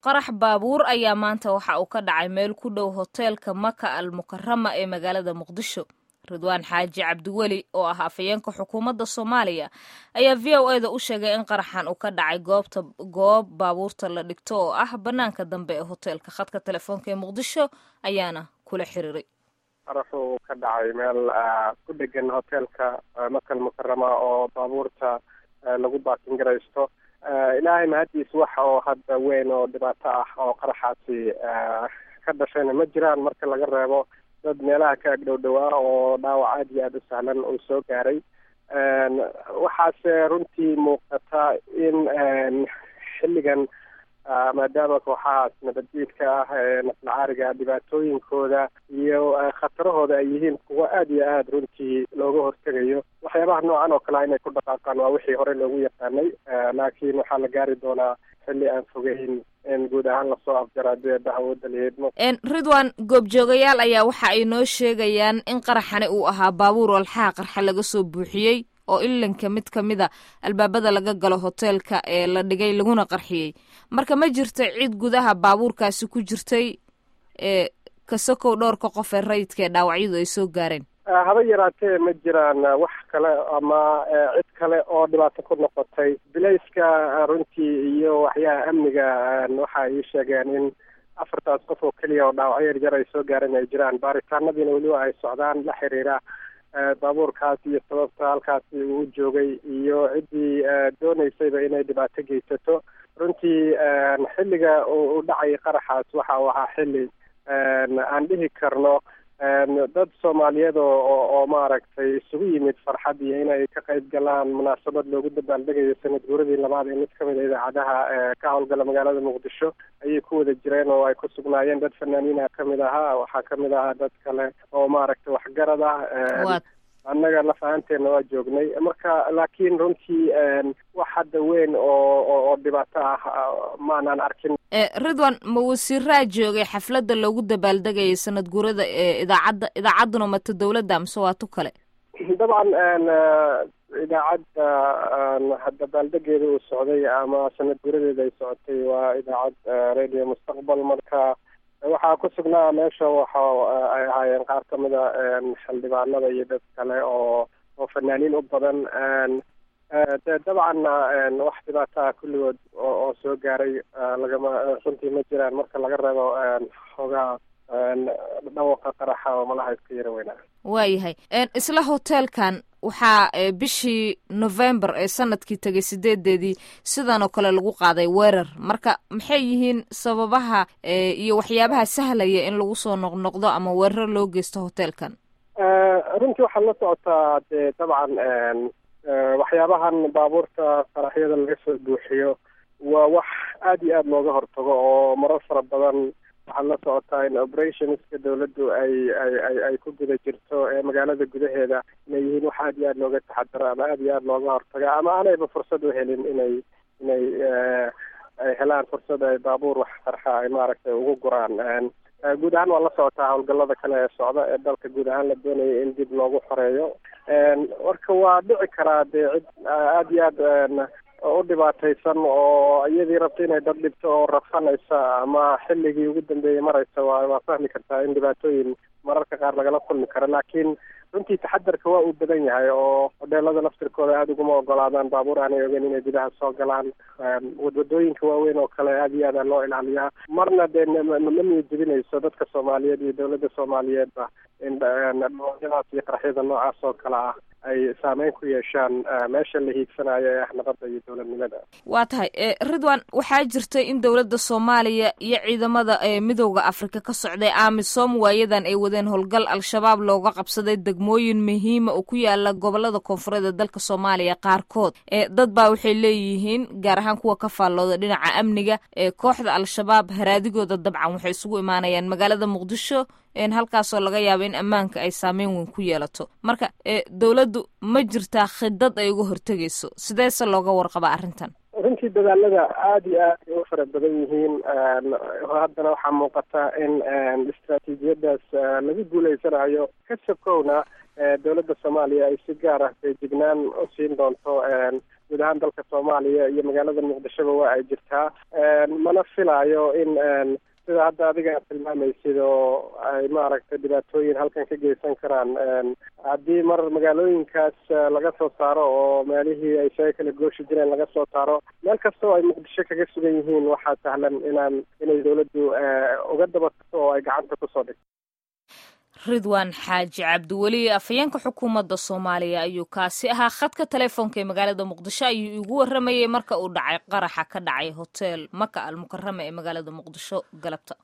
qarax baabuur ayaa maanta waxa uu ka dhacay meel ku dhow hoteelka maka al mukarama ee magaalada muqdisho ridwaan xaaji cabdiweli oo ah afayeenka xukuumadda soomaaliya ayaa v o eda u sheegay in qaraxan uu ka dhacay goobta goob baabuurta la dhigto oo ah bannaanka dambe ee hoteelka khadka telefoonka ee muqdisho ayaana kula xiriiray qaraxuu ka dhacay meel ku dhegan hoteelka makal mukarama oo baabuurta lagu baakin garaysto ilaahay mahadiis waxa oo hadda weyn oo dhibaato ah oo qaraxaasi ka dhashayna ma jiraan marka laga reebo dad meelaha ka ag dhow dhowaa oo dhaawac aad iyo aada u sahlan uu soo gaaray waxaase runtii muuqata in xilligan maadaama kooxahaas nabaddiidka ah ee naflacaariga dhibaatooyinkooda iyo khatarahooda ay yihiin kuwo aada iyo aada runtii looga hortegayo waxyaabaha noocan oo kalea inay ku dhaqaaqaan waa wixii hore loogu yaqaanay laakiin waxaa la gaari doonaa xilli aan fogeyn in guud ahaan lasoo afjara deeda awoodda laheedmo ridwan goobjoogayaal ayaa waxa ay noo sheegayaan in qaraxani uu ahaa baabuur walxaha qarxa laga soo buuxiyey oo ilinka mid ka mid a albaabada laga galo hoteelka ee la dhigay laguna qarxiyey marka ma jirta cid gudaha baabuurkaasi ku jirtay ee kasakow dhowrka qof ee rayidka ee dhaawacyadu ay soo gaareen haba yaraatee ma jiraan wax kale ama cid kale oo dhibaato ku noqotay bilayska runtii iyo waxyaha amniga waxa ay sheegeen in afartaas qof oo keliya oo dhaawacyo yaryar ay soo gaareen ay jiraan baaritaanadiina weliba ay socdaan la xiriira baabuurkaas iyo sababta halkaasi uu joogay iyo ciddii dooneysayba inay dhibaato geysato runtii xilliga uu dhacay qaraxaas waxa uu ahaa xilli aan dhihi karno dad soomaaliyeed oo oo maaragtay isugu yimid farxad iyo inay ka qayb galaan munaasabad loogu dabaaldegayo sanad guuradii labaad ee mid kamid a idaacadaha ka howlgala magaalada muqdisho ayay ku wada jireen oo ay ku sugnaayeen dad fanaaniinha kamid ahaa waxaa kamid ahaa dad kale oo maaragtay waxgarad ah annaga laf ahaanteena waa joognay marka laakiin runtii wax hadda weyn oo oo dhibaato ah maanaan arkin ridwan ma wasiiraa joogay xafladda loogu dabaaldegayay sanad guurada ee idaacadda idaacadduna mata dawladda mise waa tu kale dabcan idaacadda dabaaldegeeda uu socday ama sanad guuradeeda ay socotay waa idaacad radio mustaqbal marka waxaa ku sugnaa meesha waxa ay ahaayeen qaar kamid a xildhibaanada iyo dad kale oo oo fanaaniin u badan de dabcanna wax dhibaataa kulligood oo soo gaaray lagama runtii ma jiraan marka laga reebo xoogaa dhawaqa qaraxa oo malaha iska yara weynaa waayahay isla hoteelkan waxaa bishii november ee sanadkii tegay sideedeedii sidan oo kale lagu qaaday weerar marka maxay yihiin sababaha iyo waxyaabaha sahlaya in lagu soo noqnoqdo ama weerar loo geysto hoteelkan runtii waxaad la socotaa dee dabcan waxyaabahan baabuurta qaraxyada laga soo buuxiyo waa wax aada iyo aada looga hortago oo marar fara badan waxaad la socotaa in operationska dawladdu ay ay ay ay ku guda jirto ee magaalada gudaheeda inay yihiin wax aada iyo aada looga taxadaro ama aada iyo aada looga hortaga ama aanayba fursad u helin inay inay ay helaan fursad ay baabuur wax qarxa ay maaragtay ugu guraan guud ahaan waa la socotaa howlgallada kale ee socda ee dalka guud ahaan la doonaya in dib loogu xoreeyo marka waa dhici karaa dee cid aada iyo aada u dhibaataysan oo iyadii rabta inay dad dhibto oo rafsanaysa ama xilligii ugu dambeeyey maraysa waa waa fahmi kartaa in dhibaatooyin mararka qaar lagala kulmi karo laakiin runtii taxadarka waa uu badan yahay oo hodheelada laftirkooda aada uguma ogolaadaan baabuur aanay ogeyn inay gudaha soo galaan wadwadooyinka waaweyn oo kale aada iyo aada loo ilaaliyaa marna dee ma niyad jebinayso dadka soomaaliyeed iyo dawladda soomaaliyeedba in dhooyadaas iyo qaraxyada noocaas oo kale ah ay saameyn ku yeeshaan meesha la hiigsanayo ee ah nabadda iyo dowladnimada waa tahay ridwan waxaa jirtay in dowladda soomaaliya iyo ciidamada midooda afrika ka socday amisom waayadan ay wadeen howlgal al-shabaab looga qabsaday degmooyin muhiima oo ku yaala gobolada koonfureed ee dalka soomaaliya qaarkood dad baa waxay leeyihiin gaar ahaan kuwa ka faallooda dhinaca amniga ee kooxda al-shabaab haraadigooda dabcan waxay isugu imaanayaan magaalada muqdisho halkaasoo laga yaabo in ammaanka ay saameyn weyn ku yeelato marka dowladdu ma jirtaa khidad ay uga hortegayso sideese looga warqabaa arrintan runtii dadaalada aada iyo aad ay u fara badan yihiin haddana waxaa muuqata in istraatiijiyadaas lagu guuleysanayo ka sokowna dowladda soomaaliya ay si gaar ah feejignaan u siin doonto guud ahaan dalka soomaaliya iyo magaalada muqdishoba waa ay jirtaa mana filaayo in sida hadda adiga aad tilmaamaysid oo ay maaragtay dhibaatooyin halkan ka geysan karaan haddii mar magaalooyinkaas laga soo saaro oo meelihii ay isaga kala gooshi jireen laga soo saaro meel kasta oo ay muqdisho kaga sugan yihiin waxaa sahlan inaan inay dawladdu uga dabato oo ay gacanta kusoo dhigto ridwaan xaaji cabdiweli afhayeenka xukuumadda soomaaliya ayuu kaasi ahaa khadka telefoonka ee magaalada muqdisho ayuu igu waramayay marka uu dhacay qaraxa ka dhacay hotel maka al mukarama ee magaalada muqdisho galabta